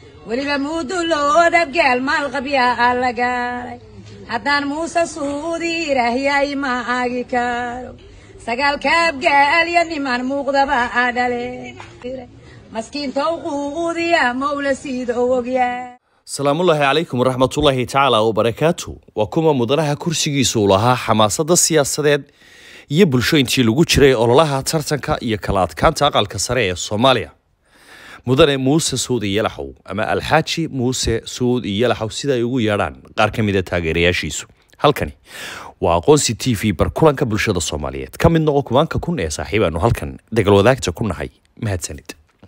weliba muuduloo dhabgaal maalqabyaa aa la gaaray haddaan muuse suudi ilaahyaay ma aagi karo sagaalka abgaal iyo niman muuqdaba aa dhale maskiinta uquudiya mawla siida ogyaa salaamullaahi calaykum waraxmatullaahi tacaala wabarakaatu waa kuma mudanaha kursigiisu lahaa xamaasadda siyaasadeed iyo bulsho intii lagu jiray ololaha tartanka iyo kala adkaanta aqalka sare ee soomaaliya mudane muuse suud iyalaxow ama alxaaji muuse suud iyalaxow sida ay ugu yeedhaan qaar ka mida taageerayaashiisu halkani waa aqoonsi t v barkulanka bulshada soomaaliyeed ka mid noqo kumaanka kun ee saaxiib aanu halkan degal wadaagta ku nahay mahadsanid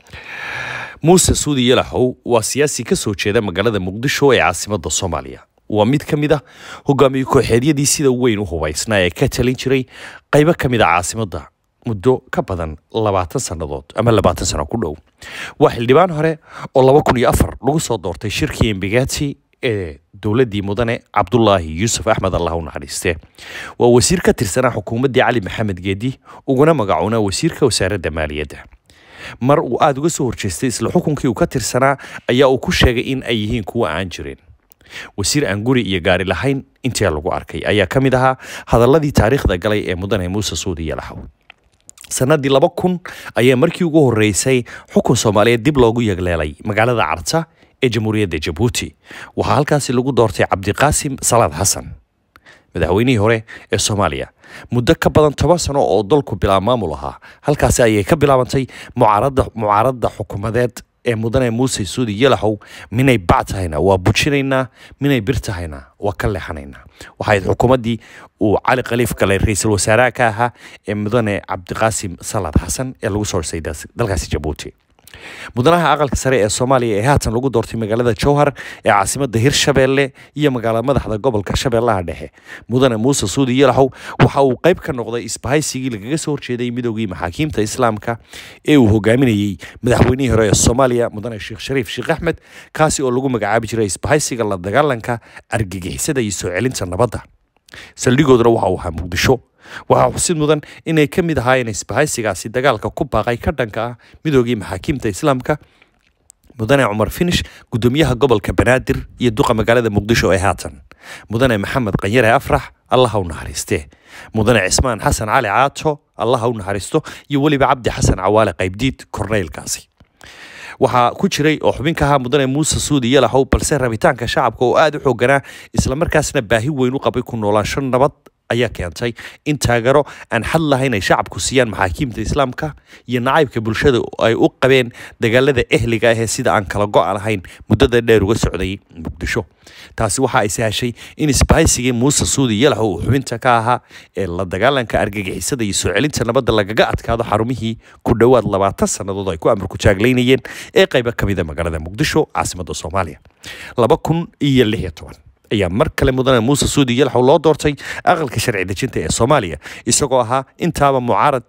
muuse suudi yalaxow waa siyaasi ka soo jeeda magaalada muqdisho ee caasimada soomaaliya waa mid ka mid ah hogaamiye kooxeedyadii sida weyn u hubaysnaa ee ka talin jiray qaybo ka mid a caasimadda muddo ka badan labaatan sannadood ama labaatan sano ku dhow waa xildhibaan hore oo laba kun iyo afar lagu soo doortay shirkii embigati ee dowladdii mudane cabdulaahi yuusuf axmed allah u naxariiste waa wasiir ka tirsanaa xukuumaddii cali maxamed geedi uguna magacoona wasiirka wasaaradda maaliyadda mar uu aada uga soo horjeestay isla xukunkii uu ka tirsanaa ayaa uu ku sheegay in ay yihiin kuwa aan jirin wasiir aan guri iyo gaari lahayn intii lagu arkay ayaa ka mid ahaa hadaladii taariikhda galay ee mudane muuse suudi yalaxow sanadii laba kun ayaa markii ugu horeysay xukun soomaaliyeed dib loogu yegleelay magaalada carta ee jamhuuriyadda jabuuti waxaa halkaasi lagu doortay cabdiqaasim salaad xasan madaxweynihii hore ee soomaaliya muddo ka badan toban sano oo dalku bilaa maamul ahaa halkaasi ayay ka bilaabantay mucaarada mucaaradda xukuumadeed ee mudane muuse suudi yalaxow minay bac tahayna waa bujinaynaa minay bir tahayna waa ka leexanaynaa waxayd xukuumaddii uu cali khaliif galay ra-iisul wasaaraha ka ahaa ee mudane cabdiqaasim salaad xasan ee lagu soo dhisay dalkaasi jabuuti mudanaha aqalka sare ee soomaaliya ee haatan lagu doortay magaalada jowhar ee caasimada hirshabeelle iyo magaalada madaxda gobolka shabeellaha dhexe mudane muuse suudi yalaxow waxa uu qayb ka noqday isbahaysigii lagaga soo horjeeday midoogii maxaakiimta islaamka ee uu hogaaminayey madaxweynihii hore ee soomaaliya mudane sheekh shariif sheekh axmed kaasi oo lagu magacaabi jiray isbahaysiga la dagaalanka argagixisada iyo soo celinta nabadda saldhigooduna waxa uu ahaa muqdisho waxaa xusid mudan inay ka mid ahaayeen isbahaysigaasi dagaalka ku baaqay ka dhanka ah midoogii maxaakiimta islaamka mudane cumar finish gudoomiyaha gobolka banaadir iyo duqa magaalada muqdisho ee haatan mudane maxamed qanyare afrax allaha u naxariiste mudane cismaan xasan cali caato allaha u naxariisto iyo weliba cabdi xasan cawaale qaybdiid korneylkaasi waxaa ku jiray oo xubin ka ahaa mudane muuse suudi yalaxow balse rabitaanka shacabka oo aada u xooganaa islamarkaasna baahi weyn u qabay ku noolaansho nabad ayaa keentay in taageero aan xad lahayn ay shacabku siiyaan maxaakiimta islaamka iyo nacaybka bulshada ay u qabeen dagaalada ehliga ah ee sida aan kala go-a lahayn muddada dheer uga socday muqdisho taasi waxa ay sahashay in isbahaysigii muuse suudi yalaxow uu xubinta ka ahaa ee la dagaalanka argagixisada iyo soo celinta nabadda lagaga adkaado xarumihii ku dhowaad labaatan sannadood ay ku amarku taaglaynayeen ee qaybo ka mida magaalada muqdisho caasimadda soomaaliya laba kun iyo lix iyo toban ayaa mar kale mudane muuse suudi yalaxow loo doortay aqalka sharci dejinta ee soomaaliya isagoo ahaa intaaba mucaarad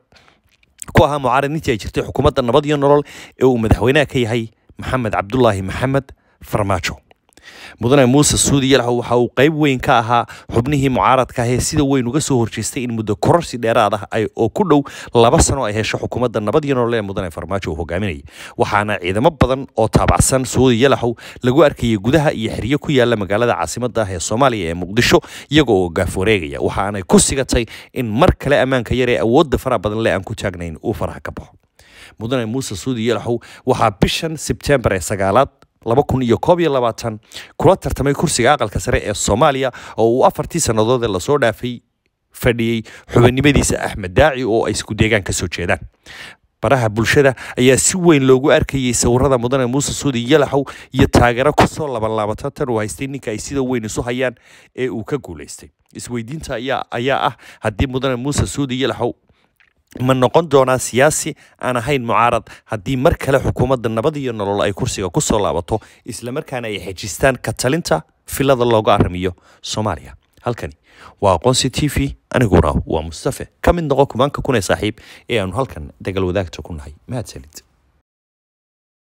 ku ahaa mucaarad intii ay jirtay xukuumadda nabad iyo nolol ee uu madaxweynaha ka yahay maxamed cabdulaahi maxamed farmaajo mudane muuse suudi yalaxow waxa uu qayb weyn ka ahaa xubnihii mucaaradka ah ee sida weyn uga soo horjeestay in muddo kororsi dheeraad ah ay oo ku dhow laba sano ay hesho xukuumadda nabad iyo nolol ee mudane farmaajo uu hogaaminayay waxaana ciidamo badan oo taabacsan suudi yalaxow lagu arkayay gudaha iyo xeryo ku yaala magaalada caasimadda ah ee soomaaliya ee muqdisho iyagoo oo gaaf wareegaya waxaanay ku sigatay in mar kale ammaanka yar ee awoodda faraha badan le aan ku taagnayn uu faraha ka baxo mudane muuse suudi yalaxow waxaa bishan sebtembar ee sagaalaad laba kun iyo koob iyo labaatan kula tartamay kursiga aqalka sare ee soomaaliya oo uu afartii sannadood ee lasoo dhaafay fadhiyey xubinimadiisa axmed daaci oo ay isku deegaan ka soo jeedaan baraha bulshada ayaa si weyn loogu arkayay sawirada mudane muuse suudi yalaxow iyo taageero kusoo labanlaabata tan uu haystay ninka ay sida weyn isu hayaan ee uu ka guulaystay isweydiinta ayaa ayaa ah haddii mudane muuse suudi yalaxow ma noqon doonaa siyaasi aan ahayn mucaarad haddii mar kale xukuumadda nabad iyo nolol ay kursiga ku soo laabato islamarkaana ay xejistaan ka talinta filada looga aramiyo soomaaliya halkani waa aqoonsi t v aniguna waa mustafe ka mid noqo kumaanka kun ee saaxiib ee aanu halkan dagal wadaagta ku nahay mahadsanid